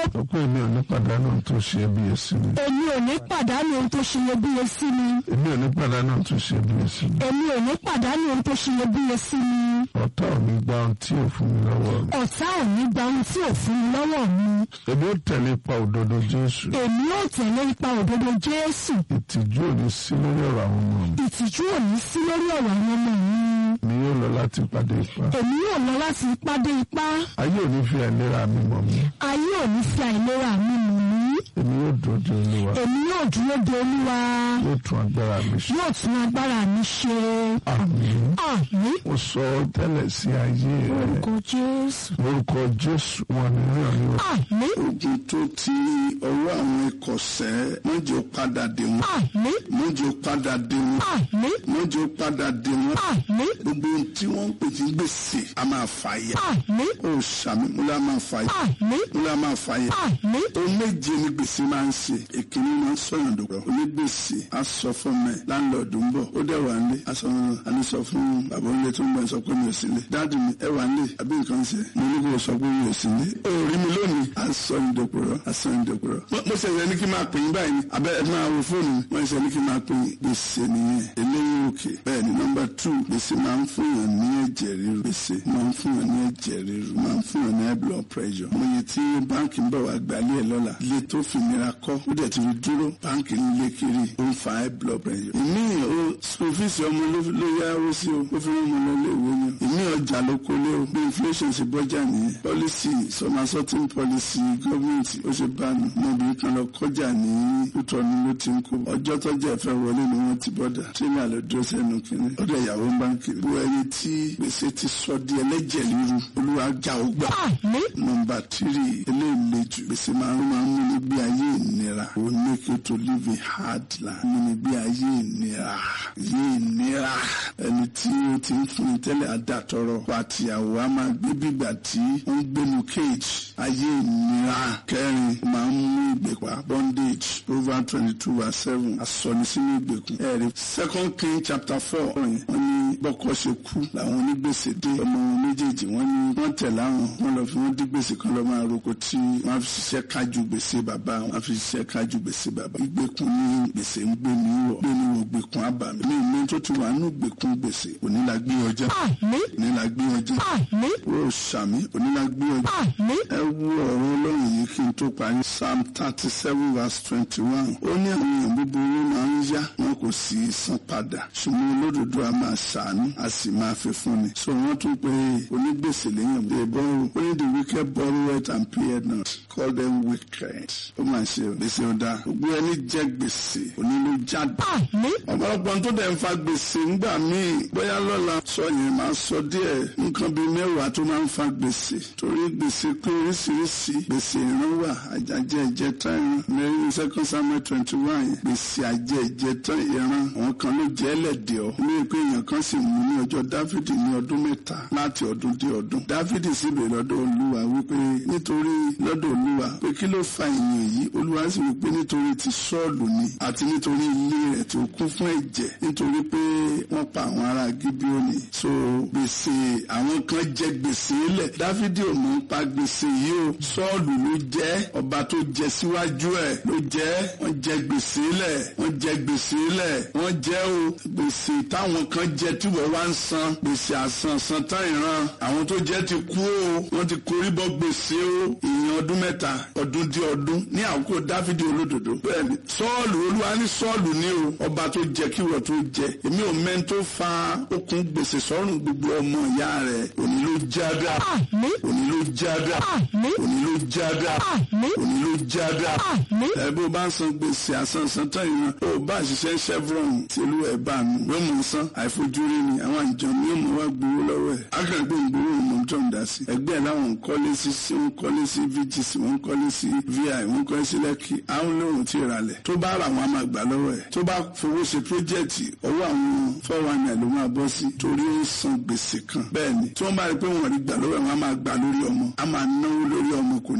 sọ pé èmi ò ní pàdánù ohun tó ṣe iyebíye sí mi. èmi ò ní pàdánù ohun tó ṣe iyebíye sí mi èmi ò ní pàdánù ohun tó ṣe iyebíye sí mi. èmi ò ní pàdánù ohun tó ṣe iyebíye sí mi ọ̀tá ò ní gba ohun tí ò fún mi lọ́wọ́ mi. ọ̀tá ò ní gba ohun tí ò fún mi lọ́wọ́ mi èmi ó tẹ̀lé ipa òdodo Jésù. èmi ò tẹ̀lé ipa òdodo Jésù ìtìjú ò ní sí lórí ọ̀rọ̀ àwọn ọmọ mi. ìtìjú ò ní sí lórí ọ̀rọ̀ àwọn ọmọ mi mi yóò lọ láti pàdé ipa. èmi yóò lọ láti ipá dé ipá ayé ò ní fi àìlera mi mọ̀ mí. ayé ò ní fi àìlera mi mọ̀ mí èmi yóò dúró de Olúwa. èmi yóò dúró de Olúwa yóò tún agbára mi ṣe. yóò tún agbára mi ṣe àmín. àmín mo sọ tẹ́lẹ̀ sí ayé rẹ. orúkọ Jésù lórúkọ Jésù wọn ní rí ọ̀nì wọ̀. àmín ogun tó ti ọwọ́ àwọn ìkọ̀sẹ́ mọ́jọ́ padà dé wọn àmín mọ́jọ́ padà dé wọn àmín mọ́jọ́ padà dé wọn àmín gbogbo ohun tí wọ́n ń pè ní gbèsè a máa fà yà àmín ó sàmì múlá máa fà yà àmín múlá máa fà yà àmín ohun méje ni gbèsè máa ń ṣe èkìní máa ń sọyàn dòkòrò onígbèsè á sọ fún mi láńlọ́ọ̀dù ń bọ̀ ó dẹ̀ wà nílé á sọ fún mi àní sọ fún bàbá onílé tó ń bọ̀ ẹ sọ pé mi ò sí nílé dáàdì mi ẹ wà nílé àbí nǹkan ṣe mo ní kó o sọ pé mi ò sí nílé ó rí mi lónìí á sọ ní dòkòrò á sọ ní dòkòrò mo mo ṣẹ̀ṣẹ̀ ní kí n máa pè yín báyìí ni abẹ́ ẹ máa wo fóònù mi mo ṣẹ̀ṣẹ̀ ní kí n máa pè yín gbèsè nìyẹn eléyìí òkè bẹ́ẹ̀ ni nọ́mbà tù gbèsè máa ń fún yàn ní ẹ̀jẹ̀ ríru gbèsè máa ń fún yàn ní ẹ̀jẹ̀ ríru máa ń fún yàn ní high blood pressure mo yẹ tí báńkì ń bọ̀ wá gbálẹ̀ ẹ̀ lọ́la ilé tó fi nira kọ́ ó dẹ̀ ti fi dúró báńkì ń lé kiri ó ń fa high blood pressure ìmí o sọfíìsì ọmọ ló ló yá owó sí o ó fi rán ọmọ lọ ilé ìwé ni o ìmí ọjà ló kó lé o bí inflation ṣe bọ́jà nìyẹn policy sọmasọtin policy gọ́ọ̀mẹ̀ntì ó ṣe bá nu ọmọbìnrin kan lọ kọjá ní kútọ́ni ló ti ń kó ọjọ́ tọ́jà ìfẹ́ wọlé ni wọ́n ti bọ́dà tírélà ló dúró sẹ́nu kínní ọ̀dọ̀ ìyàwó ń bá ń kiri bó ẹni tí gbèsè ti sọ di ẹlẹ́jẹ̀ ríru olúwa já ó gbà àmín nọ́mbà tírì eléyìí jù gbèsè máa ń máa ń mú ní bí ayé ìnira ó make you to live a hard life mú ní bí ayé ìnira ayé ìnira ẹni tí ó ti ń fún ni tẹ́lẹ̀ àdàtọ̀rọ̀ pàtìyàwó a máa gbé bígbà tí ó ń gbénu cage ayé ìnira kẹrin máa ń mú ìgbèpá bondage proverbs twenty two verse seven asọ̀ni sínú ìgbèkùn ẹ̀rí second king chapter four wọ́n ní bọ́kọ́ ṣe kú làwọn onígbèsè dé ọmọ wọn méjèèjì wọ́n ní wọ́n tẹ̀ láwọn wọ́n lọ fi wọ́n dí gbèsè kan lọ́ máa roko tí wọ́n fi ṣiṣẹ́ kájú gbèsè bàbá wọn fi ṣiṣẹ́ kájú gbèsè bàbá ìgbèkùn ní gbèsè ń gbé ní wọ̀ gbé ní wọ̀ gbèkùn àbàmì ní ìmọ̀ tó ti wà nù gbèkùn gbèsè òní la gbé ọjà àmín òní la gbé ọjà àmín ó sàmì òní la gbé ọjà àmín ẹ wo ọ̀rọ̀ ọlọ́run yìí kí n tó parí psalm thirty seven verse twenty one ó ní àwọn èèyàn búburú máa ń yá wọn kò sì í san padà ṣùgbọ́n olódodo a máa ṣàánú a sì máa fi fúnni so wọ́n tún pé onígbèsè lẹ́yìn they borrow only the wicked borrow it and pay it not call them wicked ó máa ṣe o gbèsè ọ̀dà gbogbo ẹni jẹ gbèsè onílù jáde àmín ọ̀pọ̀lọpọ̀ tó dẹ̀ ń fa gbèsè ńgbà míì bóyá lọ́la sọ yẹn máa sọ díẹ̀ nǹkan bíi mẹ́wàá tó máa ń fa gbèsè torí gbèsè pé oríṣiríṣi gbèsè ìran wà àjàjẹ́ ìjẹta ìran mẹ́rin second samuel twenty one yẹn gbèsè àjẹ́ ìjẹta ìran àwọn kan ló jẹ́ ẹlẹ́dẹ̀ ọ́ ní pé èèyàn kan sì mú ní ọjọ́ dáfídì ní ọdún mẹ́ta láti ọdún dé ọdún dáfídì sì bèrè lọ́dọ̀ olúwa wípé nítorí lọ́dọ̀ olúwa pé kí ló fa ìyẹn yìí olúwa sì wípé nítorí ti sọ́ọ̀lù ni àti nítorí ilé rẹ̀ tó kún fún ẹ̀jẹ̀ nítorí pé wọ́n pa àwọn ará gíbíọ́nì so gbèsè àwọn kan jẹ gbèsè lẹ̀ dáfídì ò mọ̀ ń pa gbèsè yìí o sọ́ọ̀lù ló jẹ́ ọba tó jẹ síwájú ẹ̀ ló jẹ́ wọ́n jẹ gbèsè lẹ̀ wọ́n jẹ gbèsè lẹ̀ wọ́n jẹ́ o gbèsè táwọn kan jẹ tí wọ́n wá ń san gbèsè àsansan tán ìran àwọn tó jẹ́ ti kú o wọ́n ti korí bọ́ gbèsè o ìyẹn ọdún mẹ́ta ọdún dí ọdún ní àkókò dáfídì olódodo bẹ́ẹ̀ni sọ́ọ̀lù olúwa ní sọ́ọ̀lù ní o ọba tó jẹ kí wọ́n tó jẹ èmi ò mẹ́ni tó fa okùn gbèsè sọ́rùn gbogbo ọmọ ìyá rẹ̀ òní ló jáda àmín òní ló jáda àmín òní ló jáda àmín òní ló jáda àmín ẹ bó bá ń san gbèsè àsansan tán ìran ó bá ṣiṣẹ́ chevron tí olú ẹ̀ bá nu yóò mọ̀ san àìfojúrí ni àwọn àjọ ni yóò mọ̀ wá gbowó lọ́wọ́ ẹ̀ akẹ́gbẹ́ ìgbowó ìmọ̀ tó ń dá sí ẹgbẹ́ ẹ̀ láwọn ń kọ́lé sí sí wọ́n kọ́lé sí vgc wọ́n kọ́lé sí vi wọ́n kọ́lé sí lẹ́kì àwọn olóhùn tí ì ralẹ̀ tó bá ra àwọn àmà gbà lọ́wọ́ ẹ̀ tó bá fowó ṣe pírójẹ́ẹ̀tì ọwọ́ àwọn fọ́wọ́nà ló máa bọ́ sí torí ó ń san gbèsè kan bẹ́ẹ̀ ni tí wọ́n bá rí pé wọ́n rí gbà lọ́wọ́ ẹ̀ wọ́n á máa gbà lórí ọmọ á máa náwó lórí ọmọ kò ní yọ á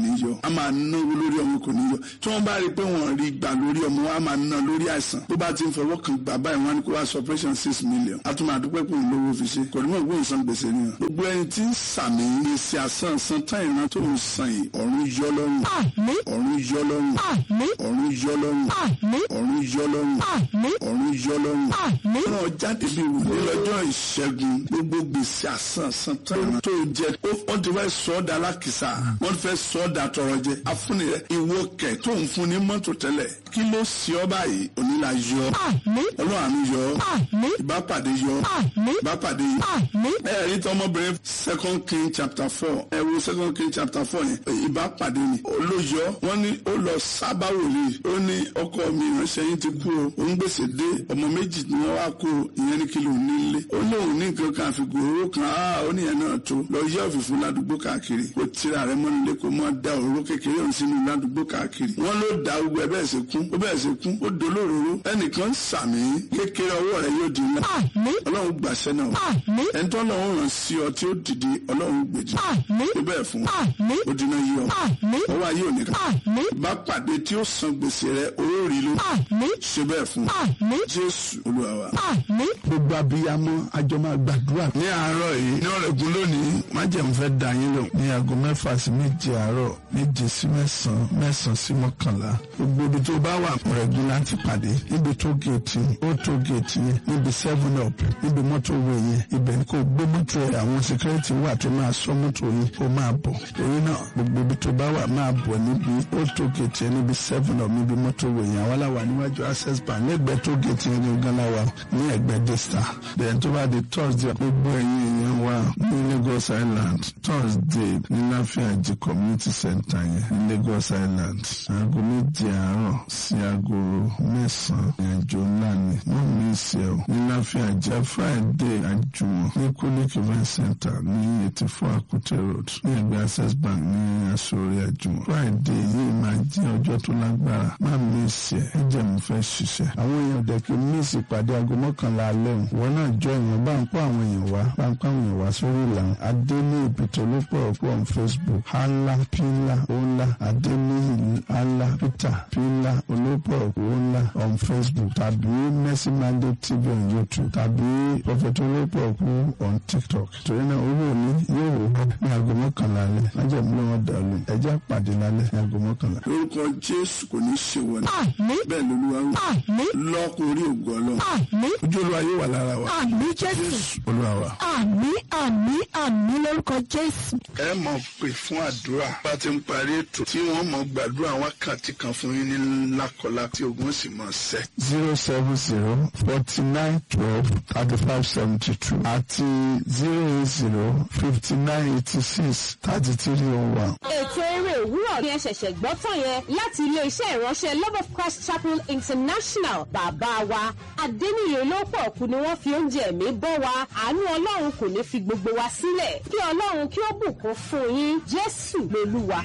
máa náwó lórí ọmọ kò ní yọ tí wọ́n bá rí i pé wọ́n rí gbà lórí ọmọ wọn á máa ná lórí àìsàn tó bá ti ń fọwọ́ kan gbà báyìí wọ́n á ní kó wá sọ operation six million a tún máa dúpẹ́ pé òun lówó fi ṣe kò ní mọ̀ pé òun san gbèsè nìyẹn gbogbo ẹni tí ń sàmì gbèsè àsán san tán ìran tó ń san yìí ọ̀run yọ lọ́rùn àmín ọ̀run yọ lọ́rùn àmín ọ̀run yọ lọ́rùn àmín ọ̀run yọ lọ́rùn àmín ọ̀run yọ lọ́rùn àmín ràn jáde bí wùdí lọ́jọ́ ìṣẹ́gun gbogbo gbèsè àsán san tán ìran tó jẹ wọ́n ti fẹ́ sọ ọ́ da alákìsà wọ́n ti fẹ́ sọ ọ́ da tọrọ jẹ afúnni rẹ ìwọ kẹ̀ tó ń fún ní mọ́tò tẹ́lẹ̀ kí ló ṣe ọ́ báyìí onílà yọ àmín ọlọ́run àánú yọ àmín ìbápàdé yọ àmín ìbápàdé yọ àmín ẹ̀rí tọmọbìnrin second king chapter four ẹ wo second king chapter four yẹn ìbápàdé ni olóyọ wọn ní ó lọ sábà wòlíì ó ní ọkọ mi ìránṣẹ́ yín ti kú o òun gbèsè dé ọmọ méjì ni wọn wá kú o ìyẹn ní kí ló nílé ó lóun ní nǹkan kan àfikún owó kan á ó níyẹn náà tó lọ yẹ òfìfú ládùúgbò káàkiri ó tira rẹ mọ́nu lé kó mọ́ da òróró kékeré òun sínú ládùúgbò káàkiri wọn ló da gbogbo ẹ bẹ́ẹ̀ ṣe kún ó bẹ́ẹ̀ ṣe kún ó dolóróró ẹnìkan sàmì kékeré ọwọ́ rẹ yóò di ńlá àmín ọlọ́run gbàṣẹ náà àmín ẹ̀ńtọ́ lọ́wọ́ ràn sí ọ tí ó dìde ọlọ́run gbèjì àmín tó bẹ́ẹ̀ fún àmín ó dínà yí ọ àmín ọwọ́ ayé ò ní ká àmín bá pàdé tí ó san gbèsè rẹ orí ló àmín ṣe bẹ́ẹ̀ fún àmín jésù olúwa wa. àmín gbogbo abiyamọ àjọ máa gbàdúrà ní àárọ̀ yìí ní ọ̀rẹ́gun lónìí májẹ̀mú fẹ́ dà yín lò ní aago mẹ́fà sí méje àárọ̀ méje sí mẹ́sàn-án mẹ́sàn-án sí mọ́kànlá gbogbo ibi tó bá wà ọ̀rẹ́gun láti pàdé níbi tó géètì ó tó géètì yẹn níbi seven up níbi mọ́tò wo yẹn ibẹ̀ ni kò gbé mọ́tò ẹ̀ àwọn security wà tó máa sọ mọ́tò yìí kó máa bọ̀ èyí náà gbogbo ibi tó bá wà máa bọ̀ níbi ó tó géètì yẹn níbi seven up níbi mọ́tò wo yẹn àwọn aláwa níwájú access bank lẹ́gbẹ̀ẹ́ tó géètì yẹn ní gánláwa ní ẹgbẹ́ desta then tó bá di thursday gbogbo ẹ̀yin èèyàn wa ní lagos island thursday ní láfíàjì community center yẹn ní lagos island aago méje àárọ̀ sí aago mẹ́sàn-án ìrìnàjò ńlá ni wọ́n mi ṣe ọ́ ní láfíàjì friday àjùmọ̀ ní kulik event center ní eighty four akute road ní ẹgbẹ́ access bank ní asori àjùmọ̀ friday yìí máa jẹ́ ọjọ́ tó lágbára má mi ṣe ẹ jẹ́ mo fẹ́ ṣiṣẹ́ àwọn èèyàn dẹ̀kẹ́ mísì pàdé aago mọ́kànlá alẹ́ òun wọn náà jọ èèyàn bá ń kó àwọn èèyàn wá bá ń kó àwọn èèyàn wá sórí ìlànà adélé ìpìtò ló pọ̀ pọ̀ on facebook hala pila ola adélé hala peter pila olópọ̀ ola on facebook tàbí mercy mandate tv on youtube tàbí prophet olópọ̀ kú on tiktok torí náà owó òní yóò wò ní aago mọ́kànlá alẹ́ májèmú lọ́wọ́ dàlú ẹjẹ́ pàdé lálẹ́ ní aago mọ́kànlá. lórúkọ jésù kò ní ṣe wọlé àmín bẹ́ẹ̀ lolúwa wí àmín lọ́kùnrin ògùn ọlọ́run àmín ojú olúwa yóò wà lára wa àmín jésù jésù olúwa wa. àmín àmín àmín lórúkọ jésù ẹ mọ̀ pé fún àdúrà bá ti ń parí ètò tí wọ́n mọ̀ gbàdúrà wákàtí kan fún yín ní lákọlá tí ogun sì mọ̀ sẹ́. zero seven zero forty nine twelve thirty five seventy two àti zero eight zero fifty nine eighty six thirty three oh one. ètò eré òwúrọ̀ ni ẹ ṣẹ̀ṣẹ̀ gbọ́ tán yẹn láti ilé-iṣẹ́ ìránṣẹ́ love of christ chapel international bàbá wa adẹ́niyè lọ́pọ̀ kù ni wọ́n fi oúnjẹ ẹ̀mí bọ́ wa àánú ọlọ́run kò ní fi gbogbo wa sílẹ̀ kí ọlọ́run kí ó bùkún fún yín jésù lolúwa.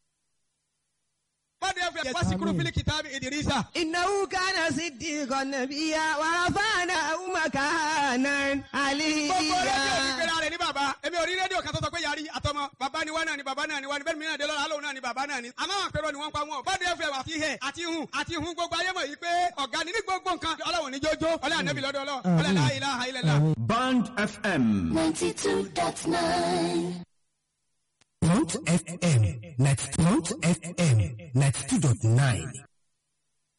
واذكروا في الكتاب إدريس إنه كان صديقا نبيا ورفعناه مكانا gbogbo rédíò ní عليا pera rẹ̀ ní bàbá èmi ò rí rédíò kan tó sọ pé yàrí àtọmọ bàbá ni wá náà ni bàbá náà ni wá ni bẹ́ẹ̀ mi náà dé lọ́la alóhùn náà ni bàbá náà ni àmọ́ àwọn àpérò ni wọ́n ń pa wọn bọ́dé fẹ́ àti hẹ̀ àti hun àti hun gbogbo ayé mọ̀ yìí pé ọ̀gá ni ní gbogbo nǹkan ọlọ́run ní jójó ọlẹ́ ànábì lọ́dọ̀ ọlọ́ ọlẹ́ la ilaha illallah. Band FM. 92.9. Front FM, net Front FM, net 2.9.